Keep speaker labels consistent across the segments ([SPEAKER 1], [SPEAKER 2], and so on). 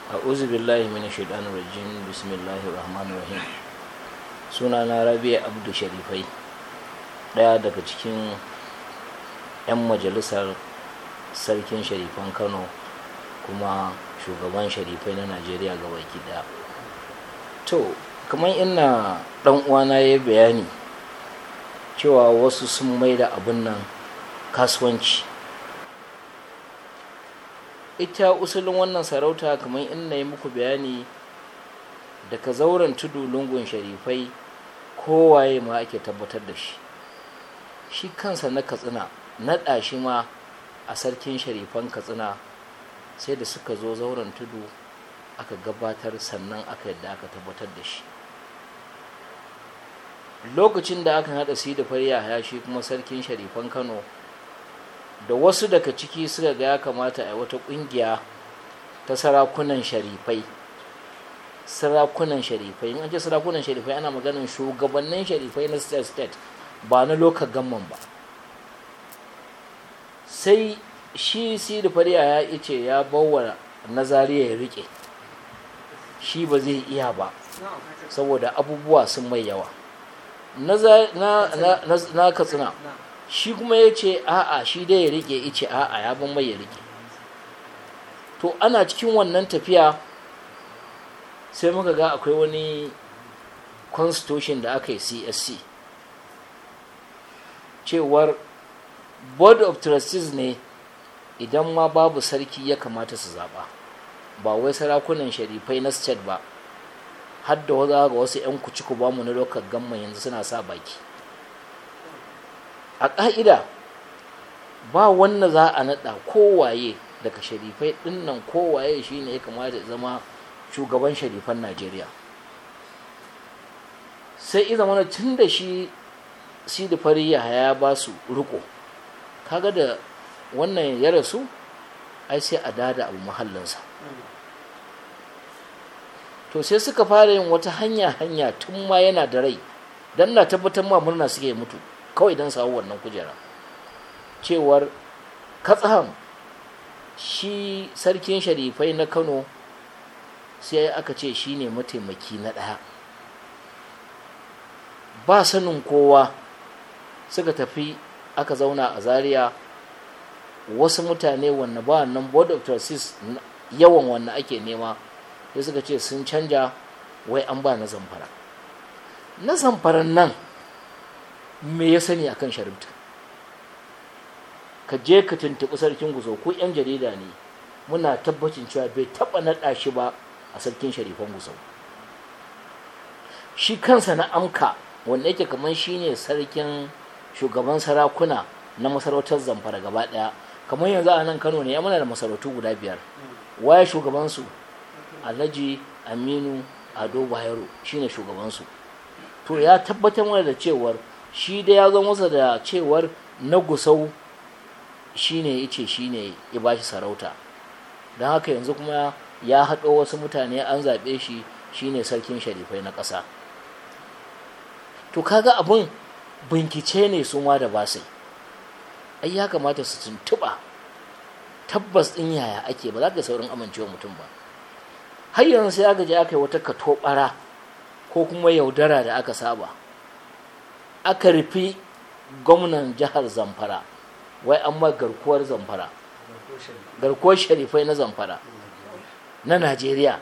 [SPEAKER 1] a'udhu billahi minash shaitanir rajim bismillahir rahmanir rahim sunana rabi'a abdu sharifai daya daga cikin 'yan majalisar sarkin sharifan kano kuma shugaban sharifai na najeriya ga baki daya to kamar ina dan uwana ya bayani cewa wasu sun mai da abin nan kasuwanci ita usulin wannan sarauta kamar ina yi muku bayani daga zauren tudu lungun sharifai kowaye ma ake tabbatar da shi shi kansa na katsina naɗa shi ma a sarkin sharifan katsina sai da suka zo zauren tudu aka gabatar sannan aka yadda aka tabbatar da shi lokacin da aka haɗa si da farya ya shi kuma sarkin sharifan kano da wasu daga ciki suka ga ya kamata a wata ƙungiya ta sarakunan sharifai sarakunan sharifai in an ce sarakunan sharifai ana maganin shugabannin sharifai na state state ba na local gamman ba sai shi si da fariya ya ce ya bawa nazariya ya rike shi ba zai iya ba saboda abubuwa sun mai yawa na katsina shi kuma ya ce a'a shi dai ya rike ice a'a ya ban mai ya rike to ana cikin wannan tafiya sai muka ga akwai wani constitution da aka yi csc cewar board of trustees ne idan ma babu sarki ya kamata su zaɓa ba wai sarakunan sharifai na state ba har da waza ga wasu 'yan kuciku ba mu na lokar gamma yanzu suna sa baki a ƙa'ida ba wanda za a naɗa kowaye daga sharifai ɗinnan kowaye shi ne ya kamata ya zama shugaban sharifan najeriya sai iza mana tun da shi sidi fariya ya ba su riko kaga da wannan ya rasu ai sai a dada abu mahallinsa to sai suka fara yin wata hanya hanya tun ma yana da rai don na tabbatar ma murna suke mutu kawai don samu wannan kujera cewar katsaham shi sarkin sharifai na kano sai aka ce shi ne mataimaki na ɗaya ba sanin kowa suka tafi aka zauna a zaria wasu mutane wanne ba nan board of trustees yawan wanne ake nema sai suka ce sun canja wai an ba na zamfara na zamfaran nan me ya sani akan sharifta ka je ka tuntuɓi sarkin guzo ko 'yan jarida ne muna tabbacin cewa bai taɓa naɗa shi ba a sarkin sharifan guzo shi kansa na amka wanda yake kamar shine sarkin shugaban sarakuna na masarautar zamfara gaba daya kamar yanzu a nan kano ne ya muna da masarautu guda biyar waye shugabansu alhaji aminu ado bayero shine shugabansu to ya tabbatar mana da cewar shi da ya zo masa da cewar na gusau shine ya ce shine ya bashi sarauta don haka yanzu kuma ya haɗo wasu mutane an zaɓe shi shine sarkin sharifai na ƙasa to kaga abin bincike ne su ma da ba sai ai ya kamata su tuntuɓa tabbas ɗin yaya ake ba za ka saurin amincewa mutum ba har yanzu sai aka je aka yi wata katobara ko kuma yaudara da aka saba aka rufi gwamnan jihar zamfara wai an ma garkuwar zamfara garkuwar sharifai na zamfara na najeriya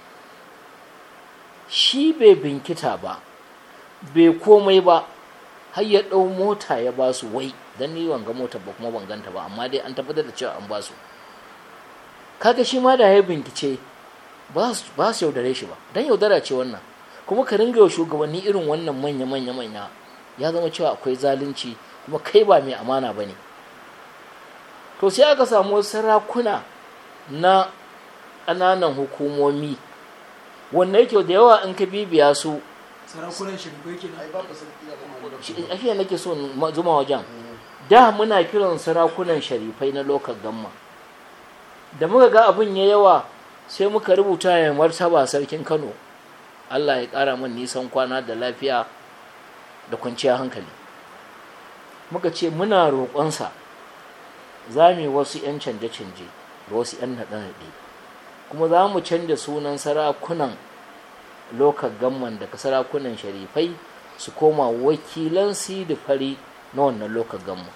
[SPEAKER 1] shi bai binkita ba bai komai ba har ya ɗau mota ya ba su wai don ni wanga mota ba kuma ban ganta ba amma dai an tabbatar da cewa an ba su kaga shi ma da ya bincike ba su yaudare shi ba don yaudara ce wannan kuma ka ringa shugabanni irin wannan manya manya manya ya zama cewa akwai zalunci kuma kai ba mai amana ba ne to sai aka samu sarakuna na ƙananan hukumomi wanda yake da yawa in ka bibiya su
[SPEAKER 2] sarakunan shirbai ke
[SPEAKER 1] ashe nake so zuma wajen da muna kiran sarakunan sharifai na lokal gamma da muka ga abin ya yawa sai muka rubuta ya martaba sarkin kano allah ya ƙara min nisan kwana da lafiya da kwanciyar hankali muka ce muna roƙonsa za mu yi wasu 'yan canje-canje da wasu 'yan naɗe-naɗe kuma za mu canja sunan sarakunan lokal gamman daga sarakunan sharifai su koma wakilan sidi fari na wannan lokal gamman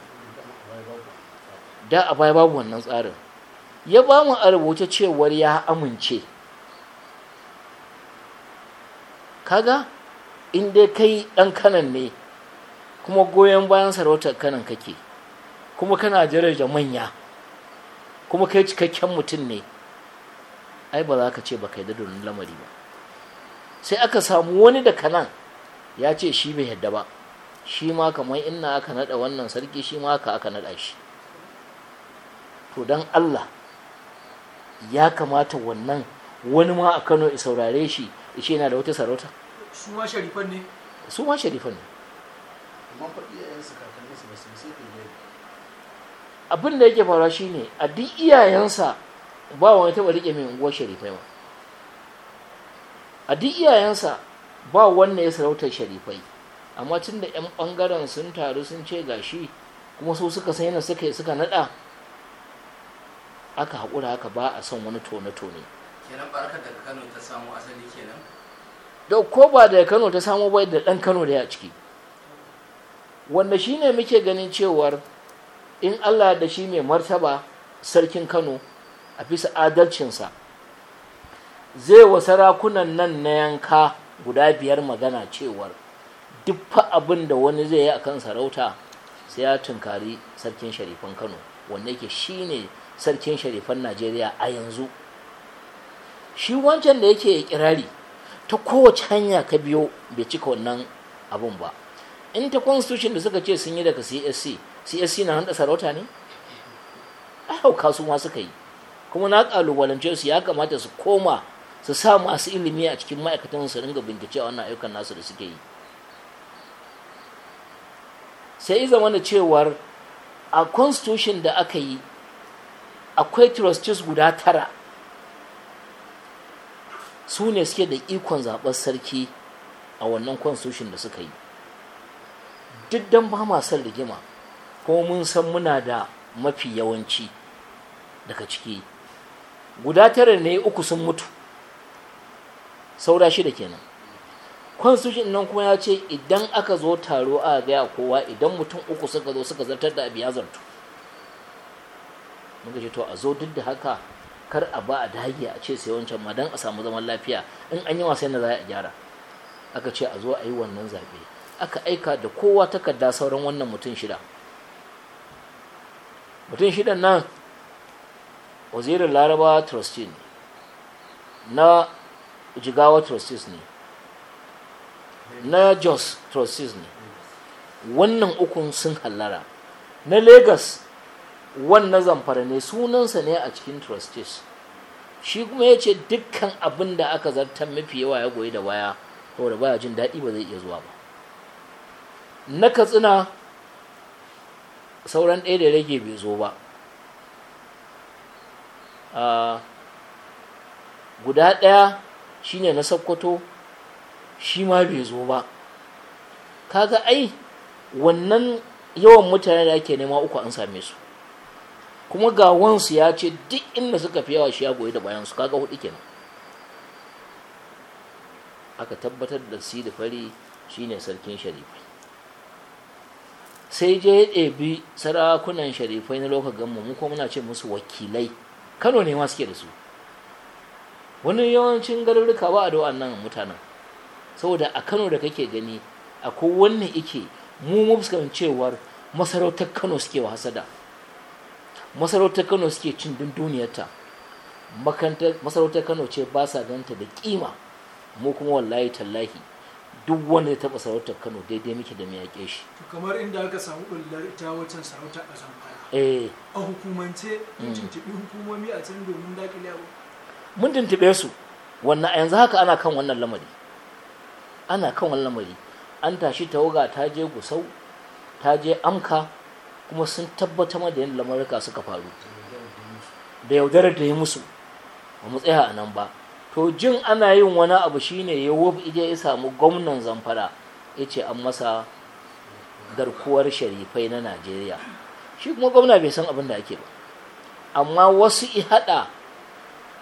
[SPEAKER 1] da a baya babu wannan tsarin ya ba mu a rubuce cewar ya amince kaga in dai kai ɗan kanan ne kuma goyon bayan sarautar kanan kake kuma kana daraja manya kuma kai cikakken mutum ne ai ba za ka ce ba kai da donin lamari ba sai aka samu wani da kanan ya ce shi bai yadda ba shi ma kamar inna aka nada wannan sarki shi ma aka aka nada shi to don allah ya kamata wannan wani ma a kano ya saurare shi ya ce yana da wata sarauta
[SPEAKER 2] su ma sharifan ne
[SPEAKER 1] su ma sharifan ne
[SPEAKER 3] amma fa iyayensu kakanninsu ba su yi sai kai
[SPEAKER 1] abin da yake faruwa shine a duk iyayensa ba wani taɓa riƙe mai unguwar sharifai ba a duk iyayensa ba wanda ya sarautar sharifai amma tun da 'yan ɓangaren sun taru sun ce gashi kuma su suka san yana suka suka naɗa aka haƙura haka ba a son wani tone-tone
[SPEAKER 4] kenan barkar daga kano ta samu asali kenan
[SPEAKER 1] da ko ba da kano ta samu bai da ɗan kano da ya ciki wanda shine muke ganin cewar in allah da shi mai martaba sarkin kano a bisa adalcinsa zai wa sarakunan nan na yanka guda biyar magana cewar duk fa abin da wani zai yi akan sarauta sai ya tunkari sarkin sharifan kano wanda yake shine sarkin sharifan najeriya a yanzu shi wancan da yake kirari ta kowace hanya ka biyo bai cika wannan abun ba in ta constitution da suka ce sun yi daga csc csc na handa sarauta ne a hauka su ma suka yi kuma na kalubalance su ya kamata su koma su sa masu ilimi a cikin ma'aikatan su ringa bincike a wannan ayyukan nasu da suke yi sai yi zama da cewar a constitution da aka yi akwai trustees guda tara su ne suke da ikon zaɓar sarki a wannan constitution da suka yi duk don ba ma son rigima kuma mun san muna da mafi yawanci daga ciki guda tara ne uku sun mutu saura shida kenan constitution nan kuma ya ce idan aka zo taro a gaya kowa idan mutum uku suka zo suka zartar da abu ya zartu muka ce to a zo duk da haka kar a ba a dage a ce sai wancan ma don a samu zaman lafiya in an yi wasan da za a gyara aka ce a zo a yi wannan zaɓe aka aika da kowa takarda sauran wannan mutum shida mutum shidan nan wazirin laraba trustee ne na jigawa trustees ne na jos trustees ne wannan ukun sun hallara na lagos wannan zamfara ne sunansa ne a cikin trustees shi kuma ya ce dukkan abin da aka zartar mafi yawa ya goyi da baya saboda baya jin daɗi ba zai iya zuwa ba na katsina sauran ɗaya da rage bai zo ba guda ɗaya shine na sakkwato shi ma bai zo ba kaga ai wannan yawan mutane da ake nema uku an same su kuma ga wansu ya ce duk inda suka fi yawa shi ya goyi da bayansu kaga hudu kenan aka tabbatar da si da fari shine sarkin sharifai sai je ya ɗebi sarakunan sharifai na lokacin gammu mu kuma muna ce musu wakilai kano ne ma suke da su wani yawancin garuruka ba a da wannan mutanen saboda a kano da kake gani akwai wannan ike mu mufskan cewar masarautar kano suke wa hasada masarautar kano suke cin dunduniyarta masarautar kano ce ba sa ganta da kima mu kuma wallahi tallahi duk wanda ya taɓa sarautar kano daidai muke da mai yaƙe shi
[SPEAKER 2] to kamar inda aka samu ɓullar ita wancan sarauta a zamfara
[SPEAKER 1] eh
[SPEAKER 2] a hukumance mun tuntuɓi hukumomi a can domin daƙile abu
[SPEAKER 1] mun tuntube su wannan a yanzu haka ana kan wannan lamari ana kan wannan lamari an tashi tawaga ta je gusau ta je amka kuma sun tabbatar da yadda lamarika suka faru da yaudarar da ya musu ba mu tsaya a nan ba to jin ana yin wani abu shine ya wuf ije ya samu gwamnan zamfara ya ce an masa garkuwar sharifai na najeriya shi kuma gwamna bai san abin da ake ba amma wasu i haɗa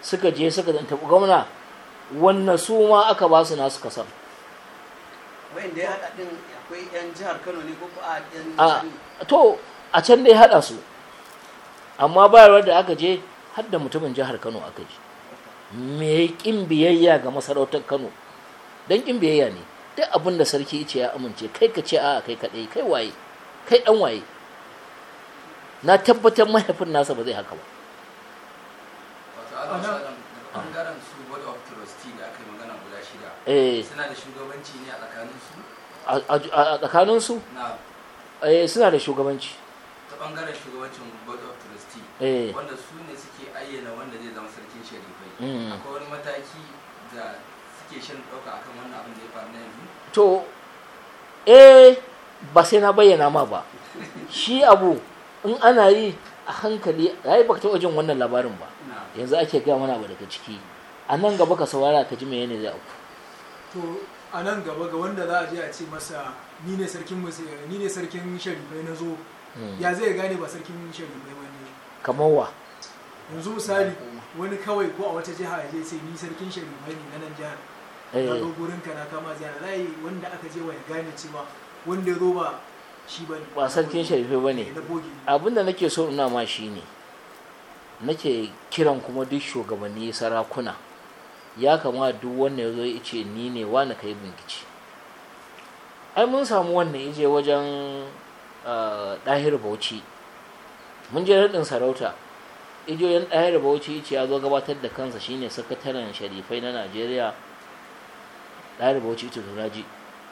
[SPEAKER 1] suka je suka tafi gwamna wannan su ma aka ba su nasu kasar
[SPEAKER 3] wayanda ya haɗa ɗin akwai 'yan jihar kano ne ko a 'yan
[SPEAKER 1] a
[SPEAKER 3] jihar ne?
[SPEAKER 1] to a can dai haɗa su amma bayarwar da aka je har da mutumin jihar kano aka je me ƙin biyayya ga masarautar kano don ƙin biyayya ne duk abin da sarki ce ya amince kai ka ce a kai kaɗai kai waye kai ɗan waye na tabbatar mahaifin nasa ba zai haka ba
[SPEAKER 4] wato a zama daga bangaren su board of trustee da aka yi magana guda shida
[SPEAKER 1] eh
[SPEAKER 4] suna da shugabanci ne a tsakanin su
[SPEAKER 1] a a- a tsakaninsu
[SPEAKER 4] na
[SPEAKER 1] eh, suna da shugabanci
[SPEAKER 4] ta bangaren shugabancin board of trustee
[SPEAKER 1] eh
[SPEAKER 4] wanda su ne suke ayyana wanda zai zama sarkin sharifai
[SPEAKER 1] Mm.
[SPEAKER 4] akwai wani mataki da suke shan ɗauka akan wannan abin da ya faru na yanzu
[SPEAKER 1] to eh ba sai na bayyana ma ba shi abu in ana yi a hankali yayi baka taɓa jin wannan labarin ba
[SPEAKER 4] na
[SPEAKER 1] yanzu ake gaya mana ba daga ciki a nan gaba ka saurara ka ji me ne zai auku
[SPEAKER 2] to a nan gaba ga wanda za a je a ce masa ni ne sarkin musu ni ne sarkin sharifai na zo
[SPEAKER 1] Hmm.
[SPEAKER 2] ya zai gane ba sarkin sharifai ba ne
[SPEAKER 1] kamar wa
[SPEAKER 2] yanzu misali wani kawai ko a wata jiha ya je ce ni sarkin sharifai ne na nan jihar na
[SPEAKER 1] eh
[SPEAKER 2] zo gurin ka na kama ziyara layi wanda aka je wa ya gane cewa wanda ya zo ba shi ba ne
[SPEAKER 1] ba sarkin sharife ba ne
[SPEAKER 2] na bogi
[SPEAKER 1] abinda nake so ina ma shi ne nake kiran kuma duk shugabanni sarakuna ya kamata duk wanda ya zo ya ce ni ne wani ka yi binkici ai mun samu wannan ya je wajen ah, ɗahir bauchi mun je raɗin sarauta ijoyin ɗahir bauchi ce ya zo gabatar da kansa shine sakataren sharifai na najeriya ɗahir bauchi ce to naji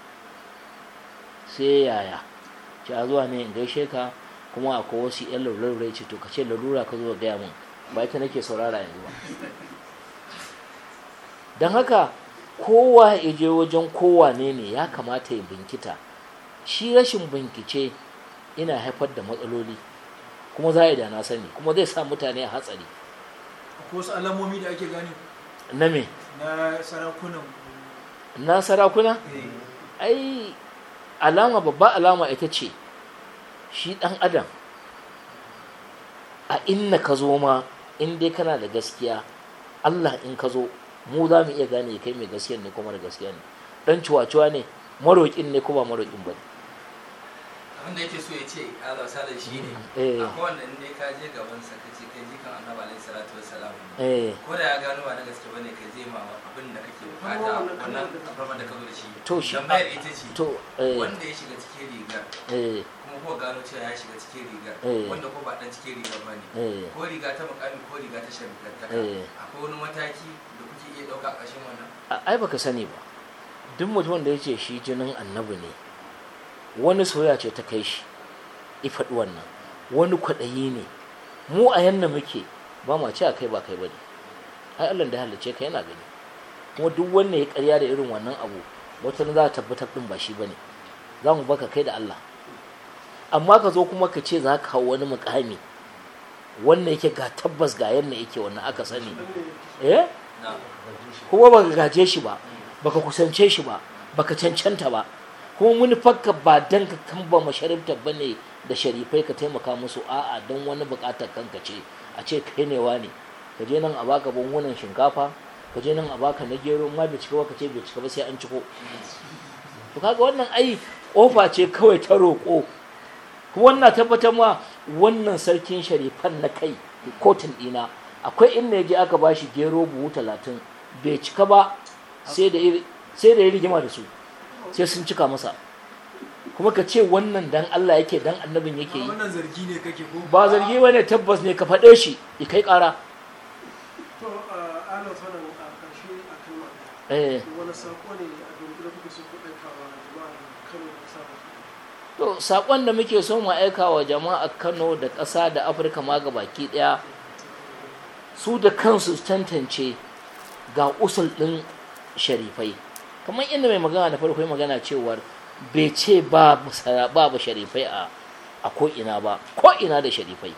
[SPEAKER 1] sai yaya ce a zuwa ne in gaishe ka kuma akwai wasu yan lalurai ce to ka ce lalura ka zo ka gaya min ba ita nake saurara yanzu ba don haka kowa ya je wajen kowa ne ne ya kamata ya binkita shi rashin binkice ina haifar da matsaloli kuma za a yi da na sani kuma zai sa mutane a hatsari
[SPEAKER 2] akwai wasu alamomi da ake gane
[SPEAKER 1] na me
[SPEAKER 2] na sarakunan
[SPEAKER 1] na sarakuna
[SPEAKER 2] eh,
[SPEAKER 1] ai alama babba alama ita ce shi ɗan adam a inna ka zo ma in dai kana da gaskiya allah in ka zo mu za mu iya gane kai mai gaskiya ne kuma da gaskiya ne ɗan ciwaciwa ne maroƙin ne ko ba maroƙin ba ne
[SPEAKER 4] abin da yake so ya ce ala salar shi ne
[SPEAKER 1] Eh.
[SPEAKER 4] akwai wanda in dai ka je gaban sa ka ce kai jikan annabi alaihi salatu wassalam ne
[SPEAKER 1] eh
[SPEAKER 4] ko da ya gano ba na gaske bane ka je ma abin da kake bukata wannan abubuwan da ka zo da shi
[SPEAKER 1] To shi-
[SPEAKER 4] tambayar ita ce
[SPEAKER 1] to eh
[SPEAKER 4] wanda ya shiga cikin rigar
[SPEAKER 1] eh
[SPEAKER 4] kuma ko gano cewa ya shiga cikin rigar
[SPEAKER 1] Eh.
[SPEAKER 4] wanda ko ba dan cikin rigar bane
[SPEAKER 1] eh
[SPEAKER 4] ko riga ta mukami ko riga ta sharifantaka
[SPEAKER 1] Eh.
[SPEAKER 4] akwai wani mataki da kuke iya dauka a ƙarshen wannan
[SPEAKER 1] a- ai baka sani ba duk mutumin da ya ce shi jinin annabi ne wani soya ce ta kai shi ifaɗi wannan wani kwaɗayi ne mu a yanna muke ba ma ce a kai ba kai ba ne ai allah da halicce ka yana gani kuma duk wanda ya karya da irin wannan abu wata za ta tabbatar ɗin ba shi ba ne za mu baka kai da allah amma ka zo kuma ka ce za ka hau wani mukami wannan yake ga tabbas ga yanna yake wannan aka sani eh
[SPEAKER 4] na
[SPEAKER 1] kuma baka gaje shi ba baka kusance shi ba baka cancanta ba kuma muni fakka ba dan ka kamba masharifta bane da sharifai ka taimaka musu a'a don wani bukatar kanka ce a ce kai ne wani ka je nan a baka bangunan shinkafa ka je nan a baka na gero ma bai cika ba ka ce bai cika ba sai an ciko to kaga wannan ai kofa ce kawai ta roƙo kuma wannan tabbatar ma wannan sarkin sharifan na kai kotun ɗina akwai inda ya je aka ba shi gero buhu talatin bai cika ba sai da ya- sai da ya rigima da su sai sun cika masa kuma ka ce wannan dan Allah yake dan annabin yake yi
[SPEAKER 2] wannan zargi ne kake ko
[SPEAKER 1] ba zargi ba ne tabbas ne ka faɗe shi ya kai ƙara
[SPEAKER 5] To, ana sanin a ƙarshe a kan wannan.
[SPEAKER 1] eh
[SPEAKER 5] Wani saƙo ne a dunkule kuke so ku aika wa jama'a Kano da ƙasa baki ɗaya?
[SPEAKER 1] to saƙon da muke so mu aika wa jama'a Kano da ƙasa da Afirka ma baki ɗaya su da kansu su tantance ga usul ɗin sharifai kamar inda mai magana da farko ya magana cewar bai ce babu sara- babu sharifai a a ko'ina ba ko'ina da sharifai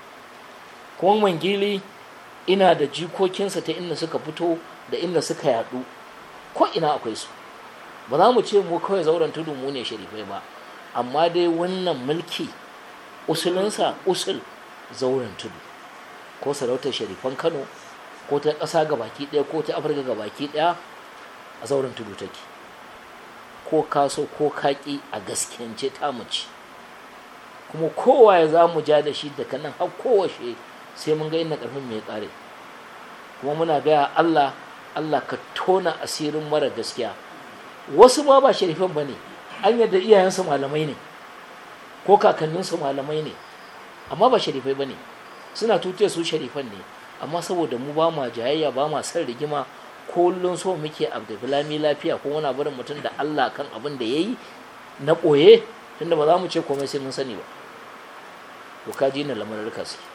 [SPEAKER 1] kuma mangili ina da jikokinsa ta inda suka fito da inda suka yadu ko'ina akwai su ba za mu ce mu kawai zauren tudu mu ne sharifai ba amma dai wannan mulki usulinsa usul zauren tudu ko sarautar sharifan kano ko ta ƙasa ga baki ɗaya ko ta afirka ga baki ɗaya a zauren tudu take ko kaso ko kaƙi a gaskiyance ta mace kuma kowa ya za mu ja da shi daga nan har kowashe sai mun ga inda ƙarfin mai ƙare kuma muna gaya allah allah ka tona asirin mara gaskiya wasu ma ba sharifan ba ne an yadda iyayensu malamai ne ko kakanninsu malamai ne amma ba sharifai ba ne suna tutiyar su sharifan ne amma saboda mu ba ma jayayya ba ma son rigima kullum so muke abdulami lafiya ko wani barin mutum da allah kan abin da ya yi na ɓoye tunda ba za mu ce komai sai mun sani ba to ka ji na lamarin suke